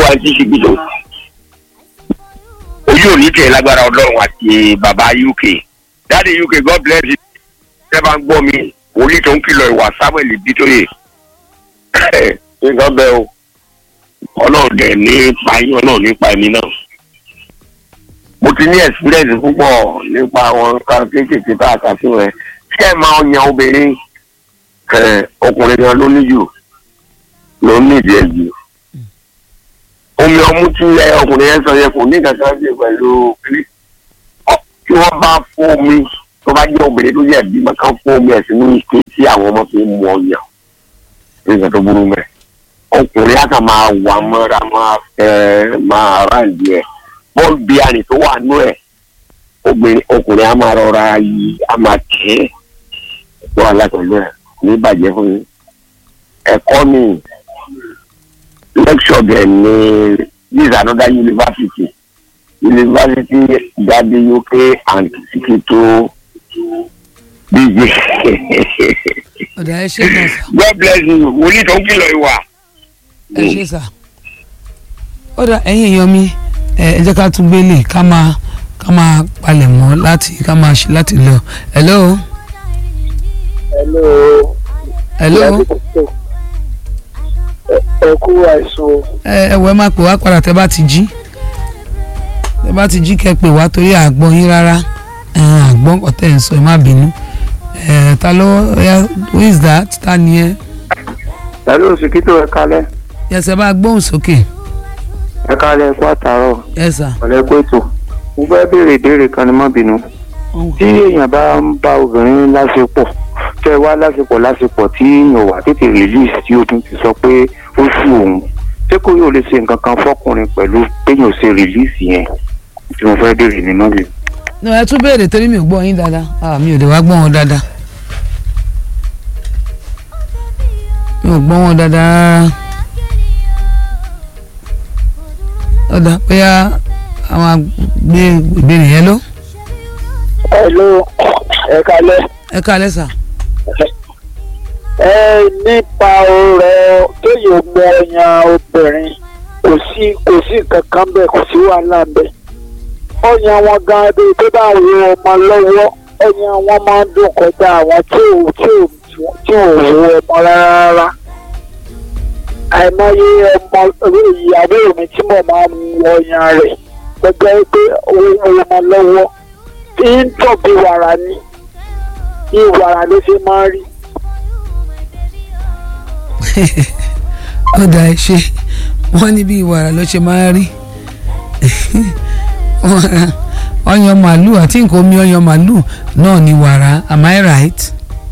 àti ṣìgbìdò ojú òní tẹ̀ lágbára ọlọ́run àti bàbá uk dáàdi uk god bless you ṣé bá ń gbọ́ mi wòlíì tó ń kìlọ̀ ìwà samuel bitoye nǹkan bẹ́ẹ̀ o ọlọ́run dẹ̀ nípa yín ọlọ́run nípa ẹ̀mí náà mo ti ní experience púpọ̀ nípa àwọn nǹkan kéékèèké tá a kà sí rẹ̀ ṣé ẹ máa yan obìnrin ẹ, ọkùnrin gan ló ní jù ló ní ìdí ẹ̀ jù omi ọmú tí ẹ ọkùnrin yẹn sọ yẹn kò ní kankan ṣe pẹ̀lú kiri Ọ- tí wọ́n bá fún omi tó bá jẹ́ obìnrin tó yẹ bímọ kan fún omi ẹ̀ sínú ike tí àwọn ọmọ fi ń mu ọyàn nígbà tó burú mẹ́ ọkùnrin á kàn máa wà mọ́ra máa fẹ́ máa ráǹdì ẹ̀ bọ́ọ̀lù bíi àrìn tó wà nú ẹ̀ obìnrin ọkùnrin á máa rọra yí á máa tẹ̀ ẹ́ tó wà látọ̀lú ẹ̀ ní ìbàjẹ́ fún yín ẹ̀kọ́ mi lecture bẹ̀ ní this is another university university gadi uk and sikito bj ọ̀dà ẹ ṣe náà sà god bless you wòlíì tó ń kìlọ̀ ìwà. ẹ ṣe sà ọ̀dà ẹ̀yin èèyàn mi ẹ ẹ jẹ́ ká tún gbélé ká máa ká máa palẹ̀ mọ́ láti ká máa ṣe láti lọ hello hello. hello ẹ kú àìsàn ẹ ẹ wọ ẹ máa pè wá padà tẹ bá ti jí tẹ bá ti jí kẹ́ pè wá torí àgbọn yín rárá ẹ àgbọn ọ̀tẹ̀ ń sọ ẹ má bínú ẹ ta ló ẹ who is that ta ni ẹ pẹ̀lú òsìkítò ẹ kalẹ̀ yẹsẹ bá gbóhùn sókè ẹ kalẹ̀ ẹ kú àtàrọ̀ yẹsà ọ̀lẹ́ kó ètò mo fẹ́ béèrè ìbéèrè kan ní má bínú tí èèyàn bá ń bá obìnrin láṣepọ̀ tẹ́ wá láṣepọ̀ láṣepọ̀ tí èèyàn wà tètè release tí obìnrin ti sọ pé ó sú òun ṣé kò yóò lè ṣe nǹkan kan fọkùnrin pẹ̀lú péyàn ṣe release yẹn tí mo fẹ́ béèrè ní má bínú. ní ẹ tún béèrè torí mi ò gbọ́ yín dáadáa ah mi ò lè wá gbọ́ wọn dáadáa mi ò gbọ́ wọn dáadáa rárá ọ̀dà bóyá àwọn àgbé ìbéèrè yẹn ló hello ẹ kalẹ̀ ẹ káalẹ́ sà ẹ nípa ọ̀rọ̀ kéèyàn mọ ọyàn obìnrin kò sí kò sí kankan bẹ́ẹ̀ kò sí wàhálà bẹ́ẹ̀ ọyàn wọn gan adé tó bá wo ọmọ lọ́wọ́ ọyàn wọn máa ń dùn kọjá àwọn tí ò tí ò tí ò wo ọmọ rárá àìmọye ọmọ ìyàwó mi tí mo máa ń mu ọyàn rẹ̀ gbẹgbẹ pé owó ọmọ lọ́wọ́ tí ń tọ̀ bí wàrà ni bí wàrà ló ṣe máa ń rí. ọ̀dà ẹ ṣe wọ́n ní bí ìwàrà ló ṣe máa ń rí ọyàn màálù àti nǹkan omi ọyàn màálù náà ní wàrà am I right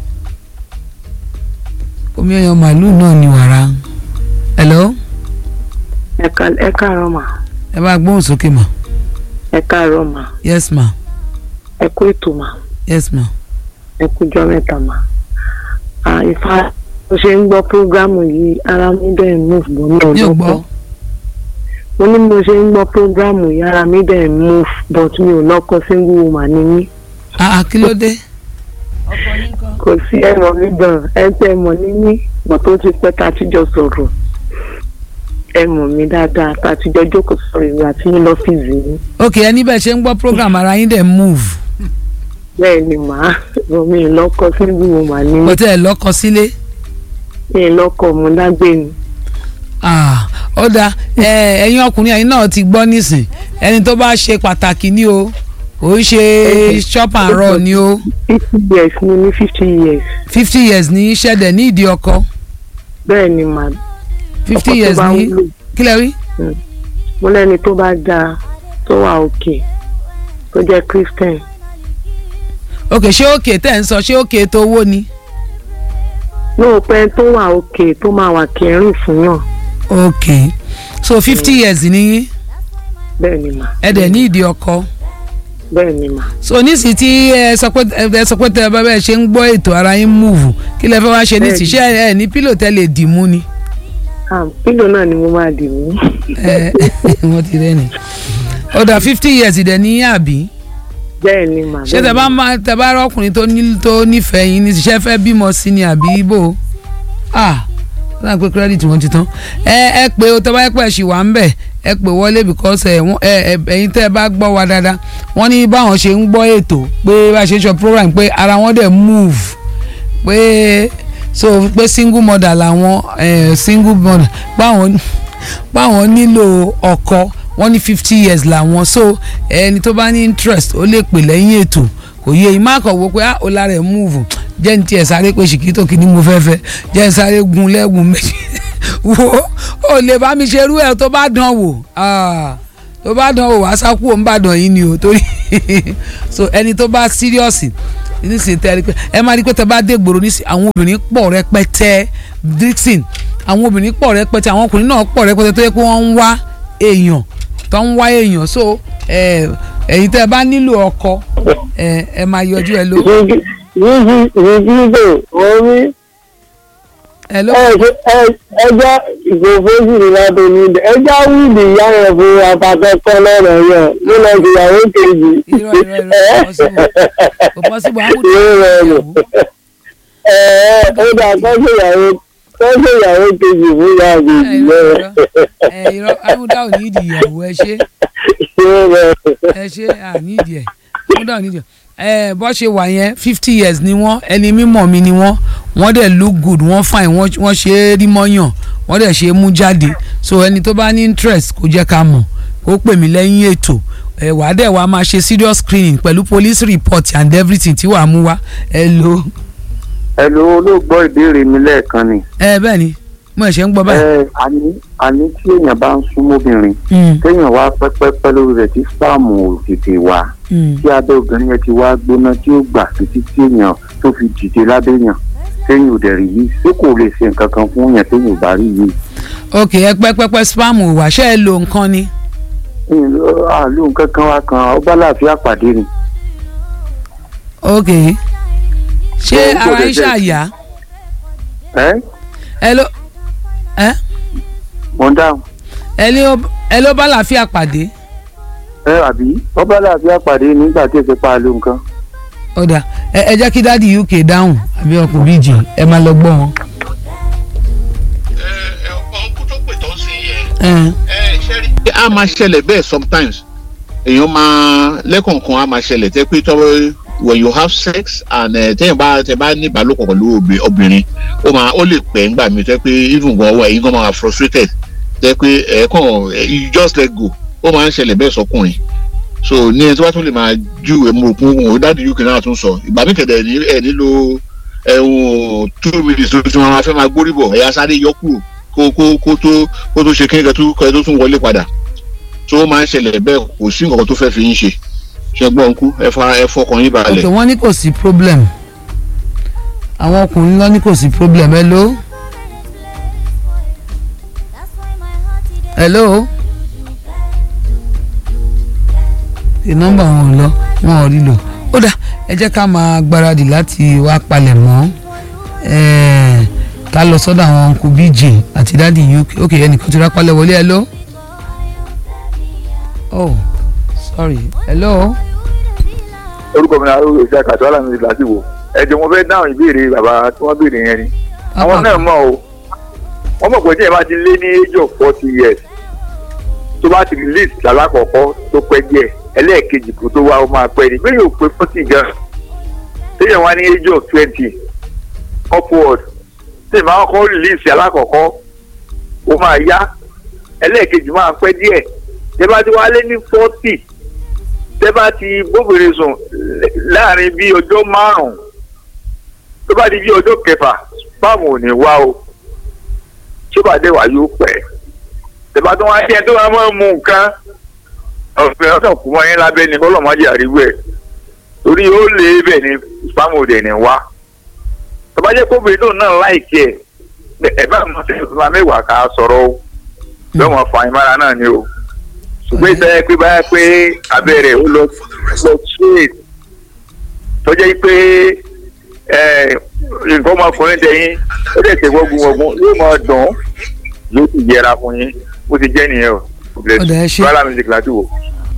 omi ọyàn màálù náà ní wàrà hello ẹ ká- ẹ káàárọ̀ mà ẹ bá gbóhùn sókè mà ẹ káàárọ̀ mà yes ma ẹ kú ètò mà yes ma ẹ kújọ́ mẹ́ta mà à ifá mo ṣe ń gbọ́ prógrámù yìí ara mi dẹ̀ ń move bọ̀ náà mi ò gbọ́ lọ́pọ̀ mo ní mo ṣe ń gbọ́ prógrámù yìí ara mi dẹ̀ ń move but mi ò lọ́kọ single woman ni mí ah ah, kí ló dé kò sí ẹ̀rọ mi gan ẹ tẹ́ ẹ mọ̀ ní mí mọ̀ tó ti pẹ́ tá a ti jọ sọ̀rọ̀ ẹ mọ̀ mí dáadáa tá a ti jọ jókòó sọ̀rọ̀ ìwé àti yín lọ́fíìsì yín ok ẹni bẹ́ẹ̀ ṣe ń gbọ́ program ara yín dẹ̀ move bẹ́ẹ̀ ni màá mọ̀ mi ò lọ́kọ single woman ni mí kò tẹ́ ẹ lọ́kọ sílé mi ò lọ́kọ mo dágbé ni. ah ó dáa ẹ ẹ̀yin ọkùnrin ẹ̀yin náà ti gbọ́ nísìn ẹni tó bá ṣe pàtàkì ni o ò ń ṣe shop and run ni o fifty years ni ní fifty years fifty years ní ṣẹ̀dẹ̀ ní ìdí ọkọ bẹ́ẹ̀ ni mà fifty ọkọ tó years bá ní wúlò kílẹ̀ rí mo lẹ́ni tó bá dáa tó wà òkè tó jẹ́ christian ok ṣé òkè tẹ̀ ń sọ ṣé òkè tó owó ni lóòpẹ́ tó wà òkè tó máa wà kẹrin fún yàn ok so fifty years ní yín bẹ́ẹ̀ ni mà ẹ dẹ̀ ní ìdí ọkọ bẹ́ẹ̀ ni mà so nísì tí ẹ sọ pé ẹ sọ pé tẹ ẹ bá bẹ́ẹ̀ ṣe ń gbọ́ ètò ara yín múùfù kí lẹ fẹ́ wá ṣe nísì ṣé ẹ ní pílò tẹ lè dì mú ni Ah, pílò náà ni mo máa dì mú ẹ wọ́n ti rẹ́ ni ó dà fifty years dẹ̀ ní àbí bẹ́ẹ̀ ni mà ṣé bẹ́ẹ̀ tẹ ni bá máa tẹ bá rọkùnrin tó ní tó nífẹ̀ẹ́ yín ní ṣiṣẹ́ fẹ́ bímọ sí ni àbí ibo ah náà pé credit wọn ti tán ẹ ẹ pé o tẹ bá yẹ pé ẹ ṣì wà ń bẹ̀ ẹ pè wọlé because ẹ wọ́n- ẹ ẹ ẹ̀yin tẹ́ ẹ bá gbọ́ wa dáadáa wọ́n ní báwọn ṣe ń gbọ́ ètò pé bá a ṣe ń sọ program pé ara wọn dẹ̀ move pé so pé single mother làwọn eh, single mother báwọn báwọn nílò ọkọ wọ́n ní fifty years làwọn so ẹni tó bá ní interest ó lè pè lẹ́yìn ètò kò yé ìmọ̀ àkọ́wọ́ pé ah ó lára ẹ̀ move jẹ́ ní tiẹ̀ sáré pé ṣìkítò kìíní mo fẹ́ fẹ́ jẹ́ ní sáré gun lẹ́gùn méjì wo ó lè bá mi ṣerú ẹ̀ tó bá dán wò ah, tó bá dán wò wá sákú òun bá dán yín ni o torí so ẹni tó bá serious nísìnyí tẹ́ ẹ rí pé ẹ máa rí pé tẹ́ bá dé gbòòrò nísìnyí àwọn obìnrin pọ̀ rẹpẹtẹ dixon àwọn obìnrin pọ̀ rẹpẹtẹ àwọn ọkùnrin náà pọ̀ rẹpẹtẹ tó yẹ pé wọ́n ń wá èèyàn tó ń wá èèyàn so ẹ ẹ̀yin tẹ́ ẹ bá nílò ọkọ ẹ ẹ máa yọjú ẹ ló rìgídò orí ẹ ló ẹjọ́ ìgbòfósì ìlànà onídẹ ẹjọ́ wíìlì ìyá rẹ̀ fún apàtẹ́kọ́ lọ́rọ̀ yẹn ló lọ sí ìyàwó kejì. irọ́ irọ́ irọ́ kò possible kò possible àwùjọ Irọ́ ìyàwó ẹ̀ẹ́ ó dà kọ́sẹ̀ ìyàwó kọ́sẹ̀ ìyàwó kejì fún ìyá ẹ kejì irọ́ lọ́rọ̀. irọ́ ẹ irọ́ àwùjọ ò ní ìdí ìyàwó ẹ ṣe ẹ ṣe àníìdí ẹ àwùjọ ò ní ìdí ẹ bọ́ ṣe wà yẹn fifty years ni wọ́n ẹni mímọ̀ mi ni wọ́n wọ́n dẹ̀ look good wọ́n fine wọ́n wọ́n ṣe é rí mọ́yàn wọ́n dẹ̀ ṣe é mú jáde so ẹni tó bá ní interest kó jẹ́ ká mọ̀ kó pè mí lẹ́yìn ètò ẹ wàá dẹ̀ wàá máa ṣe serious screening pẹ̀lú police report and everything tí wàá mú wá ẹ lo ẹ ló ló gbọ́ ìbéèrè mi lẹ́ẹ̀kan ni. ẹ bẹ́ẹ̀ ni mo ẹ̀ṣẹ̀ ń gbọ́ báyìí. ẹ àní àní tí èèyàn bá ń súnmọ́bìnrin Mm, téèyàn wá pẹ́pẹ́pẹ́ lórí rẹ̀ tí spáàmù ò tètè wá mm. tí abẹ́ obìnrin yẹn ti wá gbóná tí ó gbà títí tí èèyàn tó fi dìde lábẹ́ èèyàn téèyàn ò dẹ̀ rí yìí ṣé kò lè ṣe nǹkan kan fún yẹn téèyàn ò bá rí yìí. ok ẹ pẹ́pẹ́pẹ́ spam ò wá ṣe é lo nǹkan ni. àlù nǹkan kan wá kan ọba láàfin àpàdé ni. ok ṣé Ó ń kó ara ń dẹ̀dẹ̀. ṣàyà ẹ ẹ ló ẹ mọ̀ ń dáhùn ẹ ló ẹ ló bá làáfíà pàdé ẹ àbí ọba láàfin àpàdé nígbà tí èsì pa àlù nǹkan. ọ̀dà ẹ ẹ jẹ́ kí dáàdi uk dáhùn àbí ọkùnrin bíjì ẹ máa lọ gbọ́ wọn. ẹ ẹ ọkùn tó pè tó ń sìn yẹn ẹ ẹ ṣe rí. a máa ṣẹlẹ̀ bẹ́ẹ̀ sometimes èèyàn máa lẹ́kọ̀ọ̀kan a máa ṣẹlẹ̀ tẹ́ pé tọ́wọ́ when you have sex and ẹ tẹ́yìn bá tẹ́ bá ní ìbálòpọ̀ pẹ̀lú obì- obìnrin ó máa ó lè pẹ́ ńgbà mi tẹ́ pé even gan ọwọ́ ẹ̀yin gan máa frustrated tẹ́ pé ẹ̀ kàn ẹ̀, you just let go ó máa ń ṣẹlẹ̀ bẹ́ẹ̀ sọkùnrin so ní ẹni tí wàá tún lè máa ju ẹmu òkun òun dáàdi uk náà tún sọ ìgbà mi kẹ̀dẹ̀ ní ẹ̀ nílò ẹ̀hún two minutes tó ti máa fẹ́ máa gbórí bọ̀ ẹ̀yà sáré yọ kúrò kó kó kó tó kó tó ṣe kí nǹkan tó kọ́ ẹ tó tún wọlé padà tó máa ń ṣẹlẹ̀ bẹ́ẹ̀ kò sí nǹkan tó fẹ́ fi yín ṣe ṣe gbọ́n kú ẹ fa ẹ fọkàn yín ok balẹ̀. wọ́n ní kò sí problem àwọn ọkùnrin lọ ní kò sí problem hello hello the number wọn ò lọ wọn ò rí lò ó dà ẹ jẹ́ ká máa gbáradì láti wá palẹ̀ mọ́ ẹ̀ẹ́ ká lọ sọ́dọ̀ àwọn uncle bj àti dáàdi uk ok ẹnìkan ti rápálẹ̀ wọlé hello oh sorry hello orúkọ mi náà ó ṣe àkàtọ́ alámi ti láti wò ẹ̀jẹ̀ wọn fẹ́ dáhùn ìbéèrè bàbá tí wọ́n béèrè yẹn ni àwọn náà mọ̀ o wọ́n mọ̀ pé tí ẹ bá ti lé ní age of forty years tó bá ti release lálákọ̀ọ́kọ́ tó pẹ́ díẹ̀ ẹlẹ́ẹ̀kejì kó tó wá ó máa pẹ́ ni bẹ́ẹ̀ yóò pé forty gan téèyàn wá ní age of twenty upward tí ìmáà kọ́ release alákọ̀ọ́kọ́ ó máa yá ẹlẹ́ẹ̀kejì máa pẹ́ díẹ̀ tẹ́ bá ti wá lé ní forty tẹ́ bá ti bóbìnrin sùn láàrin bíi ọjọ́ márùn-ún tó bá di bíi ọjọ́ kẹfà spam ò ní wá o tí ó bá dé wá yóò pẹ́ tẹ́ bá tó wá jẹ́ tó máa máa mú nǹkan ọ̀fẹ́ ọ̀sán kù mọ́ yín lábẹ́ ni kọ́lọ́mọdé àríwú ẹ̀ torí ó lé bẹ́ẹ̀ ni spam ò dẹ̀ ní wá tó bá jẹ́ kóbìnrin tó náà láìkí ẹ̀ ẹ̀ bá mọ̀ sí ìfúnpá mẹ́wàá ká sọ̀rọ̀ o bẹ́ẹ̀ wọ́n fa ìmára náà ni o ṣùgbọ́n ìtẹ́ pé báyà pé abẹ́rẹ́ ó lọ lọ straight tọ́jà yìí pé nǹkan ọmọkùnrin tẹ̀yìn ó dẹ̀ tẹ̀ wọ́gun wọ́gun yóò máa dùn yóò sì yẹra fún yín bó ti jẹ́ nìyẹn o. Ọ̀dà ẹ ṣé. bala music láti wò.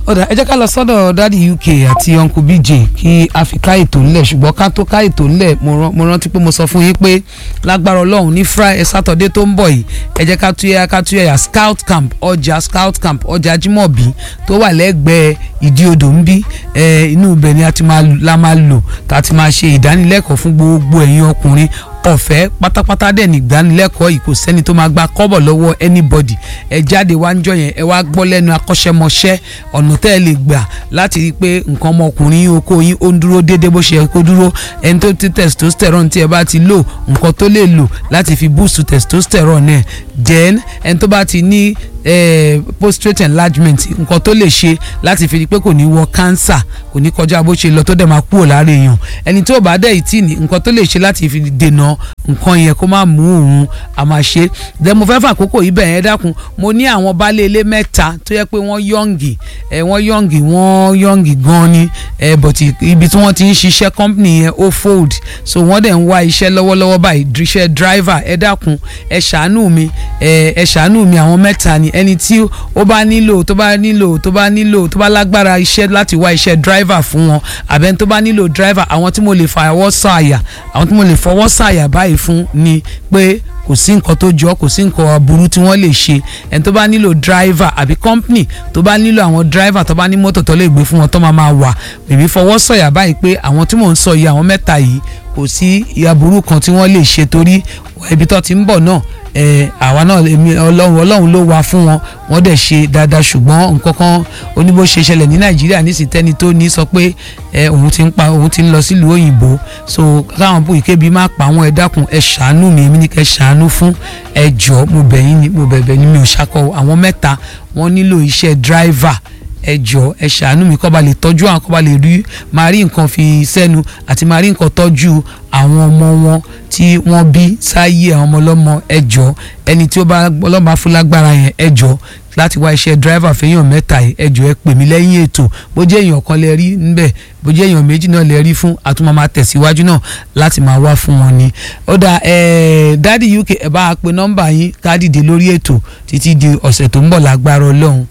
ọ̀dà ẹ jẹ́ ká lọ sọ́dọ̀ dádì uk àti uncle bj kí a fi ká ètò ńlẹ̀ ṣùgbọ́n ká tó ká ètò ńlẹ̀ mo rán- mo rántí pé mo sọ fún yín pé lágbára ọlọ́run ní friday saturday tó ń bọ̀ yìí ẹ jẹ́ ká túyẹ́ ká túyẹ́ yà scout camp ọjà scout camp ọjà jimobi tó wà lẹ́gbẹ̀ẹ́ ìdí odò ń bí ẹ, inú ibẹ̀ ni a ti máa la máa lò tá a ti máa ṣe ìdánilẹ́kọ̀ọ́ fún gbogbo ẹ̀yin ọkùnrin ọ̀fẹ́ pátápátá dẹ̀ ní ìdánilẹ́kọ̀ọ́ yìí kò sẹ́ni tó máa gba kọ́bọ̀ lọ́wọ́ anybody ẹ jáde wá ń jọ yẹn ẹ wá gbọ́ lẹ́nu akọ́ṣẹ́mọṣẹ́ ọ̀nà tẹ́ ẹ lè gbà láti rí i pé nǹkan ọmọkùnrin yín okó yín ó ń dúró déédéé bó ṣe yẹ kó dúró ẹni tó ti testosterone tí ẹ bá ti lò nǹkan tó lè lò láti fi boost testosterone ẹ then ẹni tó bá ti ní eh, prostate enlargement nǹkan tó lè ṣe láti fi rí i pé kò ní wọ cancer kò ní kọjá bó ṣe lọ tó dẹ̀ máa kúrò lára èèyàn ẹni tó bá dẹ̀ ìtì ní nǹkan tó lè ṣe láti fi dènà nǹkan yẹn kó má mú òun a máa ṣe then mo fẹ́ fà àkókò yìí bẹ̀rẹ̀ dákun mo ní àwọn baálé ilé mẹ́ta tó yẹ pé wọ́n yọ̀ǹgì ẹ̀ wọ́n yọ̀ǹgì wọ́n yọ̀ǹgì gan ni ẹ̀ but ibi tí wọ́n ti ń ṣiṣẹ́ company yẹn ó fold so wọ́n dẹ̀ ń wá iṣẹ́ lọ́wọ́lọ́wọ́ báyìí iṣẹ́ driver ẹ dákun ẹ ṣàánú mi ẹ ẹ ṣàánú mi àwọn mẹ́ta ni ẹni tí ó bá nílò tó bá nílò tó bá nílò tó bá lágbára iṣẹ́ láti wá iṣẹ́ driver fún wọn àbẹ́ni tó bá nílò driver àwọn tí mo lè fọwọ́ sàyà àwọn tí mo lè fọwọ́ sàyà báyìí fún ni pé kò sí nǹkan tó jọ kò sí nǹkan aburú tí wọ́n lè ṣe ẹni tó bá nílò driver àbí company tó bá nílò àwọn driver tó bá ní mọ́tò tó lè gbé fún wọn tó máa máa wà èmi fọwọ́ sọ̀yà báyìí pé àwọn tí mò ń sọ yìí àwọn mẹ́ta yìí kò sí aburú kan tí wọ́n lè ṣe torí ibi tó ti ń bọ̀ náà ẹ àwa náà èmi ọlọ́run ọlọ́run ló wà fún wọn wọ́n dẹ̀ ṣe dáadáa ṣùgbọ́n nǹkan kan oníbó ṣe ṣẹlẹ̀ ní nàìjíríà nísìtẹ́ni tó ní sọ pé ẹ òun ti ń pa òun ti ń lọ sílùú òyìnbó so káwọn bó ìkébi má pa àwọn ẹ dákun ẹ ṣàánú mi èmi ní kẹ ṣàánú fún ẹ jọ mo bẹ̀ yín ni mo bẹ̀bẹ̀ ni mi ò ṣakọ àwọn mẹ́ta wọ́n nílò iṣẹ́ driver ẹ jọ ẹ ṣàánú mi kọ́ ba lè tọ́jú àwọn kọ́ ba lè rí máa rí nǹkan fi sẹ́nu àti máa rí nǹkan tọ́jú àwọn ọmọ wọn tí wọ́n bí sáyé àwọn ọmọ ọlọ́mọ ẹ jọ ẹni tí ó bá ọlọ́mọ afúlágbára yẹn ẹ jọ láti wá iṣẹ́ driver fẹ́yàn mẹ́ta yìí ẹ jọ ẹ pè mí lẹ́yìn ètò bó jẹ́ èèyàn kan lẹ rí níbẹ̀ bó jẹ́ èèyàn méjì náà lẹ rí fún àtúmọ̀ máa tẹ̀síwájú náà láti máa wá fún wọn ni. ó dà ẹ dádì uk ẹ bá a pe nọ́mbà yín ká dìde lórí ètò títí di ọ̀sẹ̀ tó ń bọ̀ lágbára ọlọ́run.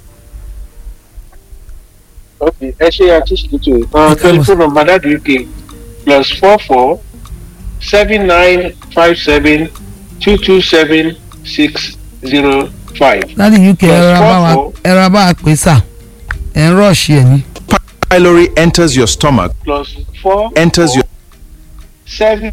Okay, ẹ ṣe àtúnṣe uh, telephone number that UK plus four four seven nine five seven two two seven six zero five. dádì uk ẹ rọra bá wa ẹ rọra bá wa pè sà ẹ ń rọ̀ọ̀ṣì ẹ̀ ní. pylori enters your stomach, Plus four enters your seven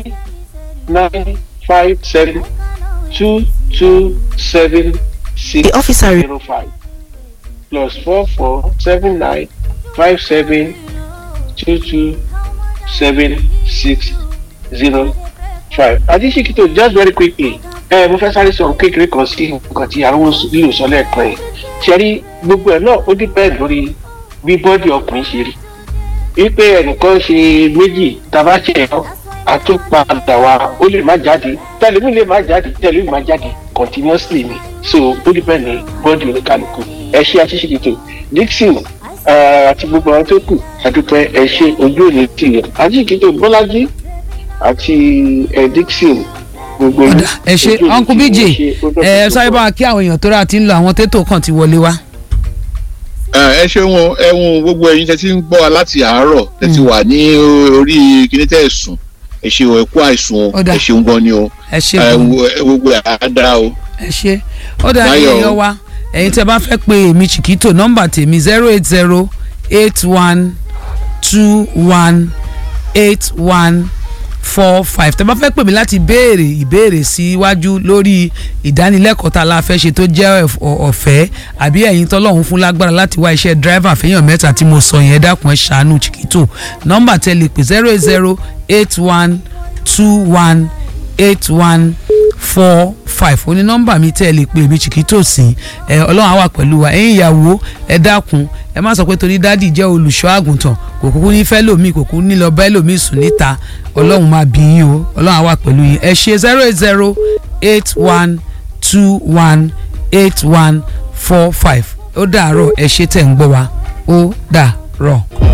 nine five seven two two seven six The officer- zero five. Plus four four seven nine five seven two two seven six zero five. Adéṣekítò just very quickly ẹ mo fẹ́ sáré sọ̀rọ̀ kékeré kan sí nǹkan tí àwọn lílo sọ lẹ́ẹ̀kan yìí ṣe rí gbogbo ẹ̀ náà ó depend lórí bí bọ́dì ọkùnrin ṣe rí wípé ẹnìkan ṣe méjì tàbá ṣe ẹ̀ àtúpadà wa ó lè má jáde tẹlifí lè má jáde tẹlifí má jáde continuously ni so ó depend ní bọ́dì oníkàlùkù ẹ ṣe àṣìṣe dixon eh, àti gbogbo àwọn tó kù àdúpẹ́ ẹ ṣe ojú òní tìyẹ àjíkítò bọ́lájí àti ẹ dixon gbogbo yín, ọ̀dà ẹ ṣe ojú òní uncle tì bj yín, ẹ ṣe, ó dọ́kítà ẹ tó sáré pọ̀. bá wa kí àwọn èèyàn tó rà tí ń lo àwọn tètò kan ti wọlé wá. ẹ ẹ ṣeun o, ẹ wọn gbogbo ẹyin tẹ ti ń gbọ́ wa láti àárọ̀ tẹ ti wà ní orí kíní tẹ sùn ẹ ṣeun ẹ kú àìsùn o Ó dà. ẹ ṣeun gan ni o ẹ ṣe ẹ gan wo- ẹ gbogbo ẹ á dáa o. ẹ ṣe ó dà Báyọ̀ ẹ̀yin o. wa ẹ̀yin tẹ́ bá fẹ́ pe èmi chiquito nọ́mbà tèmi zero eight zero eight one two one eight one four five tẹ́ bá fẹ́ pè mí láti béèrè ìbéèrè síwájú lórí ìdánilẹ́kọ̀ọ́ tá a la fẹ́ ṣe tó jẹ́ ọ̀f- ọ̀- ọ̀fẹ́ àbí ẹ̀yin tọ́lọ́hún fún lágbára láti wá iṣẹ́ driver fẹ́yàn mẹ́ta tí mo sọ yẹn dákun ẹ̀ ṣàánú chiquito nọ́mbà tẹ́ lè pè zero eight zero eight one two one eight one four five ó ní nọ́mbà mi tẹ́ ẹ lè pe èmi chiquito sí ẹ ọlọ́run á wà pẹ̀lú wa ẹ̀yin ìyàwó ẹ dákun ẹ má sọ pé torí dádì jẹ́ olùṣọ́ àgùntàn kò kúkú ní fẹ́ lòmíì kò kúkú ní lọ bẹ́ẹ̀ lòmíì sùn níta ọlọ́run máa bí yín o ọlọ́run á wà pẹ̀lú yín ẹ ṣe zero eight zero eight one two one eight one four five ó dàárọ̀ ẹ ṣe tẹ̀ ń gbọ́ wa ó dàárọ̀.